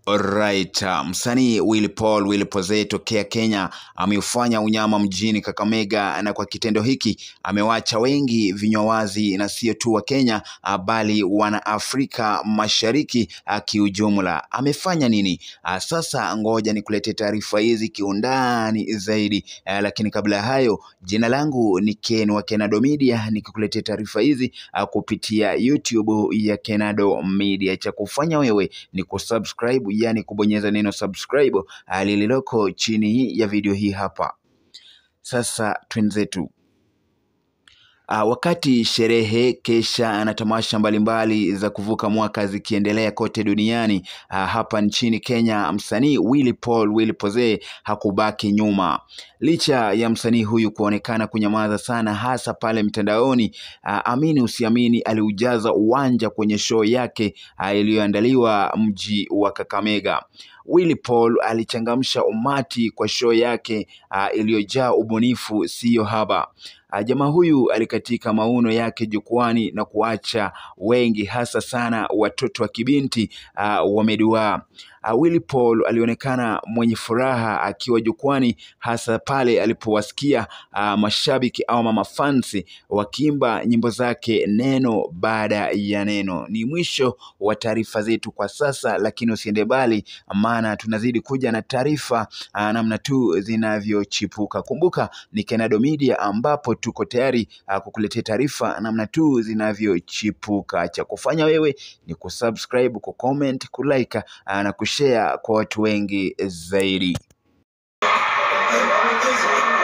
Alright, uh, msanii Willy Paul Willy Pose tokea Kenya ameufanya unyama mjini Kakamega, na kwa kitendo hiki amewacha wengi vinywa wazi, na sio tu wa Kenya uh, bali wana Afrika Mashariki uh, kiujumla. Amefanya nini? Uh, sasa ngoja nikuletee taarifa hizi kiundani zaidi uh, lakini kabla ya hayo, jina langu ni Ken wa Kenado Media, nikikuletea taarifa hizi uh, kupitia YouTube ya Kenado Media. Cha kufanya wewe ni kusubscribe yani kubonyeza neno subscribe uh, lililoko chini ya video hii hapa. Sasa twenzetu. Uh, wakati sherehe kesha na tamasha mbalimbali za kuvuka mwaka zikiendelea kote duniani, uh, hapa nchini Kenya msanii Willy Paul Willy Pose hakubaki nyuma. Licha ya msanii huyu kuonekana kunyamaza sana, hasa pale mtandaoni, uh, amini usiamini, aliujaza uwanja kwenye show yake uh, iliyoandaliwa mji wa Kakamega. Willy Paul alichangamsha umati kwa show yake uh, iliyojaa ubunifu siyo haba. Uh, jamaa huyu alikatika mauno yake jukwani na kuacha wengi hasa sana watoto wa kibinti uh, wameduaa. Uh, Willy Paul alionekana mwenye furaha akiwa jukwani hasa pale alipowasikia uh, mashabiki au mama fansi wakiimba nyimbo zake neno baada ya neno. Ni mwisho wa taarifa zetu kwa sasa, lakini usiende mbali, maana tunazidi kuja na taarifa uh, namna tu zinavyochipuka. Kumbuka ni Kenado Media ambapo tuko tayari uh, kukuletea taarifa namna tu zinavyochipuka. Cha kufanya wewe ni kusubscribe, kucomment, kulike uh, na kushare kwa watu wengi zaidi.